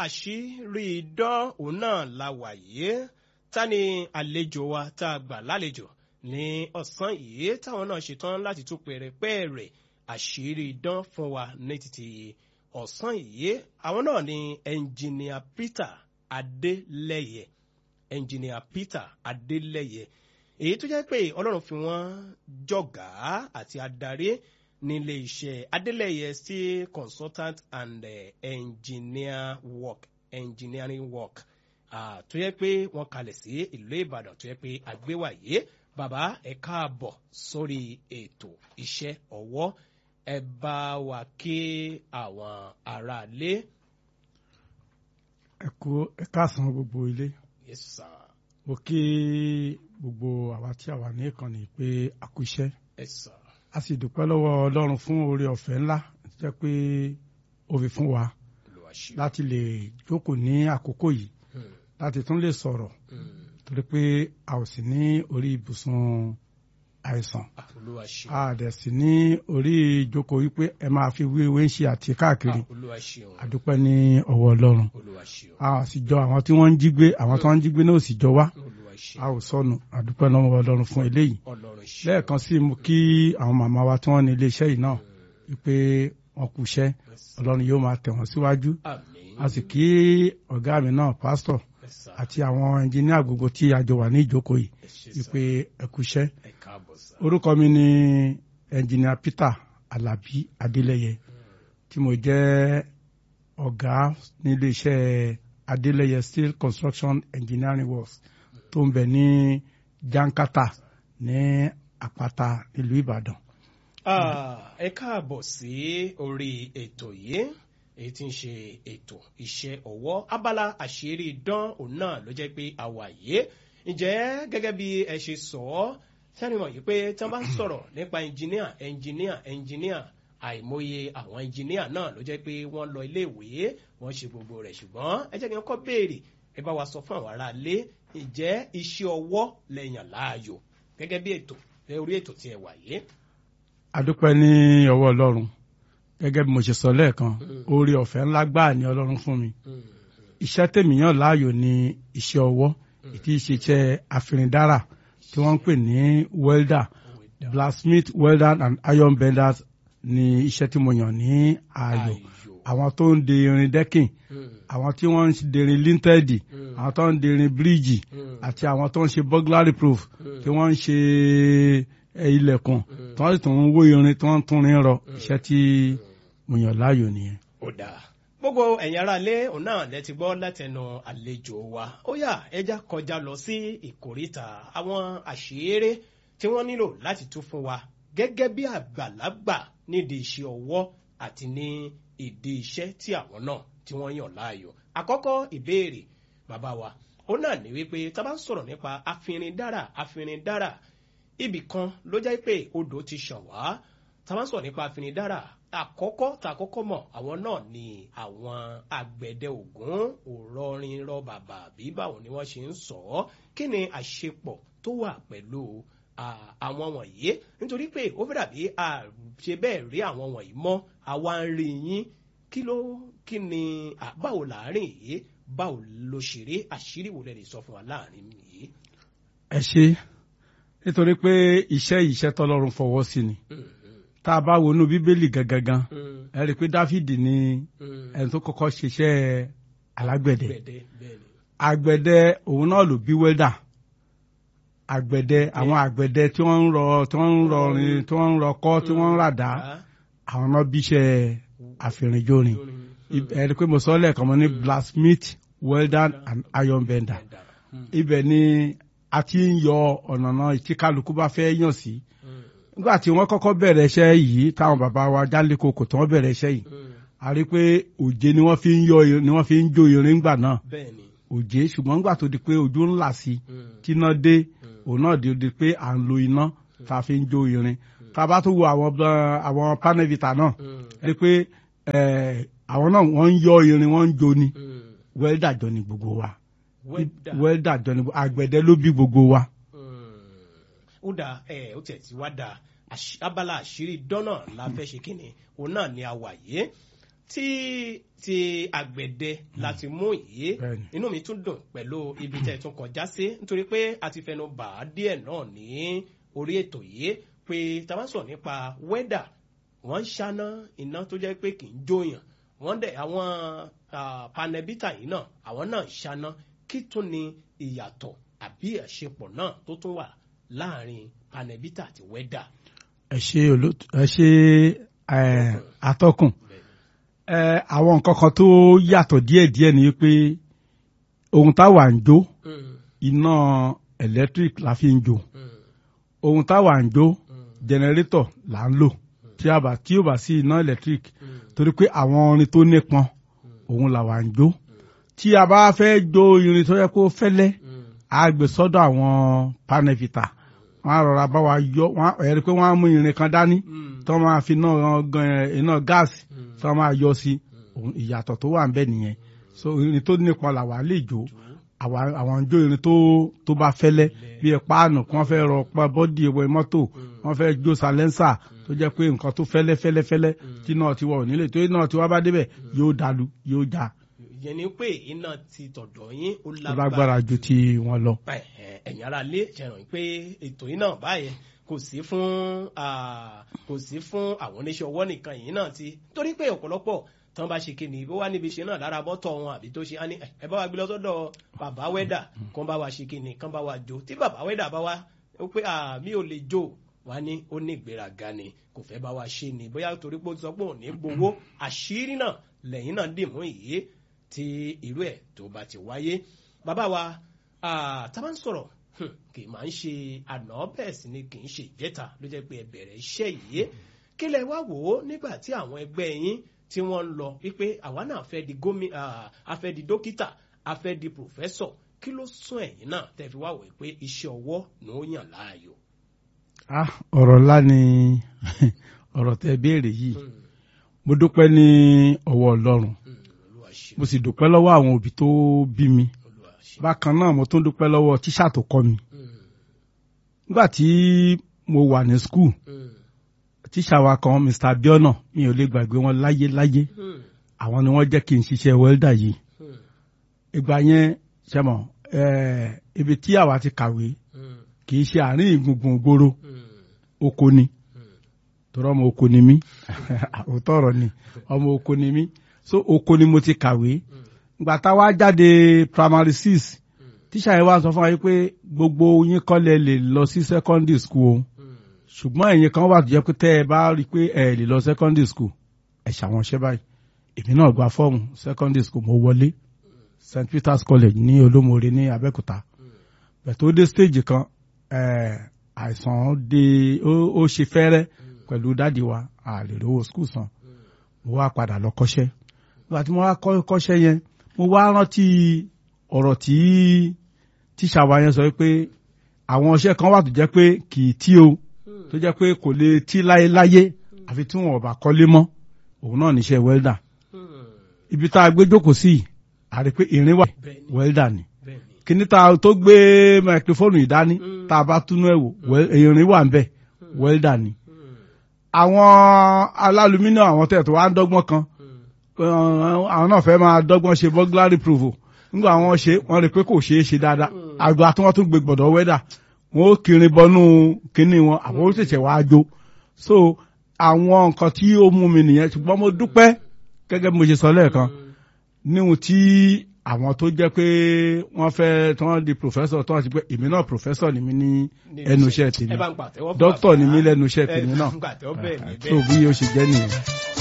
àṣírí idán òun náà la wà yìí ta ni àlejò wa tá a gbà lálejò ní ọ̀sán yìí táwọn náà ṣetán láti tún pẹ̀rẹ̀pẹ̀rẹ̀ àṣírí idán fún wa ní títí ọ̀sán yìí àwọn náà ni ẹnjìnìà Peter Adélẹ́yẹ ẹnjìnìà Peter Adélẹ́yẹ èyí tó jẹ́ pé Ọlọ́run fi wọ́n jọ̀gá àti adarí nílé iṣẹ́ Adélẹ́yẹ steel consultant and uh, engineer work engineering work uh, tó yẹ pé wọ́n kalẹ̀ sí ìlú Ìbàdàn tó yẹ pé àgbéwàyé bàbá ẹ káàbọ̀ sórí ètò iṣẹ́ ọwọ́ ẹ bá wa kí àwọn aráalé. ẹ kú ẹ káàsán gbogbo ilé Yes, sir. mo kí gbogbo àwa tí a wà ní ìkànnì pé a kú iṣẹ́ Yes, sir. a sì dúpẹ́ lọ́wọ́ Ọlọ́run fún oore ọ̀fẹ́ ńlá tó jẹ́ pé ó fi fún wa Olúwa ṣe. láti lè jókòó ní àkókò yìí Hmm, láti tún lè sọ̀rọ̀ hmm. torí pé a ò sí ní orí ibùsùn àìsàn Ah, Olúwa ṣe. a dẹ̀ sí ní orí ìjókòó wípé ẹ máa fi wéwé ń ṣe àti káàkiri Ah, Olúwa ṣe o. a dúpẹ́ ní ọwọ́ Ọlọ́run Olúwa ṣe o. a sì jọ àwọn tí wọ́n ń jí gbé àwọn tí wọ́n ń jí gbé náà ò sì jọ wá Olúwa ṣe. a ò sọnù a dúpẹ́ lọ́wọ́ Ọlọ́run fún eléyìí Ọlọ́run ṣe. lẹ́ẹ̀kan sí mo kí àwọn màmá wa tí wọ́n ní iléeṣẹ́ yìí náà wípé wọ́n kú iṣẹ́ Yes, sir. Ọlọ́run yóò máa tẹ̀ wọ́n síwájú Àmín. a sì kí ọ̀gá mi náà pásítọ̀ Yes, sir. àti àwọn ẹnjìníà gbogbo tí a jọ wà ní ìjókòó yìí Ẹ ṣé, sir. wípé ẹ kú iṣẹ́ Ẹ káàbọ̀ sir. orúkọ mi ni ẹnjìníà Peter Alabi Adélẹ́yẹ tí mo jẹ́ ọ̀gá nílé iṣẹ́ Adélẹ́yẹ Steel Construction Engineering Works tó ń bẹ ní Jankata ní Àpáta nílùú Ìbàdàn. Ah, ẹ káàbọ̀ sí orí ètò yìí èyí tí ń ṣe ètò iṣẹ́ ọwọ́ abala àṣírí idán òun náà ló jẹ́ pé àwa yìí ǹjẹ́ gẹ́gẹ́ bí ẹ ṣe sọ ọ́ sẹ́ni mọ̀ yìí pé tí wọ́n bá ń sọ̀rọ̀ nípa ẹnjìníà ẹnjìníà ẹnjìníà àìmọye àwọn ẹnjìníà náà ló jẹ́ pé wọ́n lọ iléèwé wọ́n ṣe gbogbo rẹ̀ ṣùgbọ́n ẹ jẹ́ kí wọ́n kọ́ béèrè ẹ bá wa sọ fún àwọn aráalé ǹjẹ́ iṣẹ́ ọwọ́ lẹ́yìn láàyò gẹ́gẹ́ bí ètò orí ètò tí ẹ wà yìí. A dúpẹ́ ní ọwọ́ Ọlọ́run gẹ́gẹ́ bí mo ṣe sọ lẹ́ẹ̀kan oore ọ̀fẹ́ ńlá gbáà ni Ọlọ́run fún mi iṣẹ́ tèmi yàn láàyò ni iṣẹ́ ọwọ́ ìtí ìṣiṣẹ́ àfìrìndára tí wọ́n ń pè ní welder blacksmith welder and iron benders ni iṣẹ́ tí mo yàn ní ààyò àwọn tó ń de irin dẹ́kìn àwọn tí wọ́n ń de irin líńtẹ́ẹ̀dì àwọn tó ń de irin bíríìjì àti àwọn tó ń ṣe burglary proof tí wọ́n ń ṣe ilẹ̀kùn tí wọ́n sì tún ń wó irin tí wọ́n ń tún rin rọ iṣẹ́ tí mo yàn láàyò nìyẹn. ó dáa gbogbo ẹ̀yin ará ilé òun náà lẹ ti gbọ́ látẹnu àlejò wa ó yá ẹja kọjá lọ sí ìkóríta àwọn àṣírí tí wọ́n nílò láti tú fún wa gẹ́gẹ́ bí àgbàlagbà nídìí iṣẹ́ ọwọ́ àti ní ìdí iṣẹ́ tí àwọn náà tí wọ́n yàn láàyò àkọ́kọ́ ìbéèrè bàbá wa ó náà ní wípé tá a bá ń sọ̀rọ̀ nípa afinrindára afinrindára ibì kan ló jẹ́ pé odò ti ṣàn wá tá a bá ń sọ̀rọ̀ nípa afinrindára àkọ́kọ́ tá a kọ́kọ́ mọ̀ àwọn náà ni àwọn àgbẹ̀dẹ ògún òrọrin rọ bàbà bí báwo ni wọ́n ṣe ń sọ ọ́ kí ni àṣepọ̀ tó wà pẹ̀lú àwọn wọ̀nyí nítorí pé ó fẹ́ dàbí àṣe bẹ́ẹ̀ rí àwọn wọ̀nyí mọ́ àwa ń rí yín kí ló kí ni báwo láàrin yìí báwo ló ṣe rí àṣírí wo lẹ lè sọ fún wa láàrin yìí. ẹ ṣe nítorí pé iṣẹ́ iṣẹ́ tọ́lọ́run fọwọ́ sí ni tá a bá wọnú bíbélì gangan ẹ rí i pé dáfídì ni ẹni tó kọ́kọ́ ṣiṣẹ́ alágbẹ̀dẹ àgbẹ̀dẹ òun náà ló bí wẹ́dà àgbẹ̀dẹ àwọn àgbẹ̀dẹ tí wọ́n ń rọ tí wọ́n ń rọrin tí wọ́n ń rọkọ́ tí wọ́n ń ràdá àwọn náà bíṣẹ́ àfìrìnjórin ẹ rí i pé mo sọ lẹ́ẹ̀kan mo ní blacksmith welder and iron bender ibẹ̀ ni a ti ń yọ ọ̀nà náà tí kálukú bá fẹ́ yàn sí nígbà tí wọ́n kọ́kọ́ bẹ̀rẹ̀ iṣẹ́ yìí táwọn bàbá wa jálè koko tí wọ́n bẹ̀rẹ̀ iṣẹ́ yìí a rí i pé òjé ni wọ́n fi ń yọ ni wọ́n fi ń jó irin gbà náà òjé ṣùgbọ́n nígbà tó di pé ojú ńlá sí kíná dé òun náà di di pé à ń lo iná tá a fi ń jó irin tá a bá tó wo àwọn àwọn panevita náà rí i pé àwọn náà wọ́n ń yọ irin wọ́n ń jó ni wẹ́ldà jọ ni gbogbo wa wẹ́ldà jọ ni àgbẹ̀dẹ ló bí gbogbo wa ó dà ẹ ó tẹ̀ tí wá dà abala àṣírí dọ́nà la fẹ́ ṣe kíni òun náà ni a wà yé tí ti àgbẹ̀dẹ láti mú yìí Bẹ́ẹ̀ni. inú mi tún dùn pẹ̀lú ibi tẹ́ ẹ tún kọjá sí nítorí pé a ti fẹnu bà á díẹ̀ náà ní orí ètò yìí pé tá a bá sọ̀rọ̀ nípa wẹ́dà wọ́n ń ṣáná iná tó jẹ́ pé kì í jóyàn wọ́n dẹ̀ àwọn ah, panẹ́bítà yìí náà àwọn náà ń ṣáná kí tún ni ìyàtọ̀ àbí àṣepọ̀ náà tó tún wà láàrin panẹ́bítà àti wẹ́dà. ẹ ṣe olóòtú ẹ ṣe ẹ, atọ́kùn ẹ, àwọn nǹkan kan tó yàtọ̀ díẹ̀díẹ̀ ni pé ohun táwa ń jó Mm, iná electric la fi ń jó mm, ohun táwa ń jó mm, generator là ń lò tí a bá tí ó bá sí iná electric mm, torí pé àwọn orin tó nípọn òun làwa ń jó tí a bá fẹ́ jó irin tó yẹ kó fẹ́lẹ́ mm, a gbé sọ́dọ̀ àwọn panevita wọ́n á rọra bá wa yọ wọ́n á ẹ̀rí pé wọ́n á mú irin kan dání mm, tó máa fi náà gan- iná gáàsì mm. tó máa yọ sí òun- ìyàtọ̀ tó wà ń bẹ nìyẹn so irin tó nípọn làwa lè jó àwa- àwọn ń jó irin tó tó bá fẹ́lẹ́ bí ẹ páànù kí wọ́n fẹ́ rọ pa bọ́dì ìwé mọ́tò wọ́n fẹ́ jó salẹ́nsà tó jẹ́ pé nǹkan tó fẹ́lẹ́ fẹ́lẹ́ fẹ́lẹ́ tí náà ti wọ̀ ò nílé tó náà ti wá bá débẹ̀ yóò dalu yóò já ìyẹn ni pé iná ti tọ̀dọ̀ yín ó ó lágbára ju ti wọn lọ. Ẹ̀hẹ̀, ẹ̀yin ara lé ṣẹ̀ràn pé ètò yìí náà báyẹn kò sí fún ah, kò sí fún àwọn oníṣẹ́ ọwọ́ nìkan yìí náà ti torí pé ọ̀pọ̀lọpọ̀ tán bá ṣe kíni bó wá níbi ṣe náà lára bọ́tọ̀ wọn àbí tó ṣe á ní "Eh, ẹ bá wa gbé lọ sọ́dọ̀ bàbá wẹ́dà kán bá wa ṣe kíni kán bá wa jó tí bàbá wẹ́dà bá wa ó pé "Ah, mi ò lè jó wá ní ó ní ìgbéraga ni kò fẹ́ bá wa ṣe ni bóyá torí pé ó ti sọ pé òun ní gbowó àṣírí náà lẹ́yìn náà dì mú yìí tí irú ẹ̀ tó bá ti wáyé bàbá wa ah, tá a bá ń sọ̀rọ̀ hmm, kì í máa ń ṣe àná bẹ́ẹ̀ sì ni kì í ṣe ìjẹta ló jẹ́ pé ẹ bẹ̀rẹ̀ iṣẹ́ yìí kí lẹ wá wò ó nígbà tí àwọn ẹgbẹ́ yín tí wọ́n ń lọ wípé àwa náà fẹ́ di gómi ah, a fẹ́ di dókítà a fẹ́ di pòfẹ́sọ̀ kí ló sún ẹ̀yìn náà tẹ́ fi wá wò pé iṣẹ́ ọwọ́ ni ó yàn láàyò. Ah, ọ̀rọ̀ ńlá ni ọ̀rọ̀ tẹ béèrè yìí Hmm, mo dúpẹ́ ní ọwọ́ ọlọ́run hmm, Olúwa ṣe mo sì dúpẹ́ lọ́wọ́ àwọn òbí tó bí mi Olúwa ṣe. bákan náà mo tún dúpẹ́ lọ́wọ́ tíṣà tó kọ́ mi Hmm, nígbà tí mo wà ní skul hmm, tíṣà wa kan Mr. Abiona mi ò lè gbàgbé wọn láyé láyé hmm, àwọn ni wọ́n jẹ́ kí n ṣiṣẹ́ wẹ́ldà yìí hmm, ìgbà yẹn ṣẹmọ ẹẹ ibi tí àwa ti kàwé hmm, kì í ṣe àárín ìgbùngbùn gbòòrò hmm, oko ni hmm. torí ọmọ oko ni mí òótọ́ ọ̀rọ̀ ni ọmọ oko ni mí so oko ni mo ti kàwé ìgbà tá a wá jáde primary six tíṣà yẹn wá sọ fún wa yìí pé gbogbo yín kọ́lẹ̀ lè lọ sí secondary school o ṣùgbọ́n ẹ̀yin kan wà tó jẹ́ pé tẹ́ ẹ bá rí i pé ẹ lè lọ secondary school ẹ ṣàwọn ṣẹ́ báyìí èmi náà gba fọ́ọ̀mù secondary school mo wọlé st peters college ní olómore ní abẹ́òkúta bẹ̀ tó dé stage kan eh, àìsàn dé ó ó ṣe fẹ́rẹ́ pẹ̀lú dáàdi wa a lè rówó school san mo wá padà lọ kọ́ṣẹ́ nígbà tí mo wá kọ́ kọ́ṣẹ́ yẹn mo wá rántí ọ̀rọ̀ tí tíṣà wa yẹn sọ pé àwọn iṣẹ́ kan wà tó jẹ́ pé kì í tí o tó jẹ́ pé kò lè tí láyéláyé àfi tí wọn ò bá kọ́lé mọ́ òun náà níṣẹ́ welder ibi tá a gbé jókòó sí yìí, a rí i pé irin wà Bẹ́ẹ̀ni. welder ni bẹ́ẹ̀ni. kíní tá a tó gbé microphone yìí dání Mm. tá a bá túnú ẹ̀ wò wel- irin wà ń bẹ̀ welder ni àwọn alálùmínà àwọn tẹ̀ tó wá ń dọ́gbọ́n kan uh, àwọn náà fẹ́ máa dọ́gbọ́n ṣe burglary proof o. nígbà wọn ṣe wọn rí i pé kò ṣeé ṣe dáadáa àgbà tí wọ́n tún gbé gbọ̀dọ̀ wẹ́dà wọn ó kiri bọnú kínní wọn àwọn ó ṣẹ̀ṣẹ̀ wá jó so àwọn nǹkan tí ó mú mi nìyẹn ṣùgbọ́n mo dúpẹ́ gẹ́gẹ́ bí mo ṣe sọ lẹ́ẹ̀kan níhun tí àwọn tó jẹ́ pé wọ́n fẹ́ tí wọ́n di professor tí wọ́n ti pé èmi náà professor ni mi ní ẹnu iṣẹ́ tèmi ẹ bá ń pàtẹ́wọ́ fún doctor bàbá. ni mí lẹ́nu iṣẹ́ ẹ tèmi bá náà ń pàtẹ́wọ́ bẹ́ẹ̀ ni so bẹ́ẹ̀ bí ó ṣe jẹ́ nìyẹn.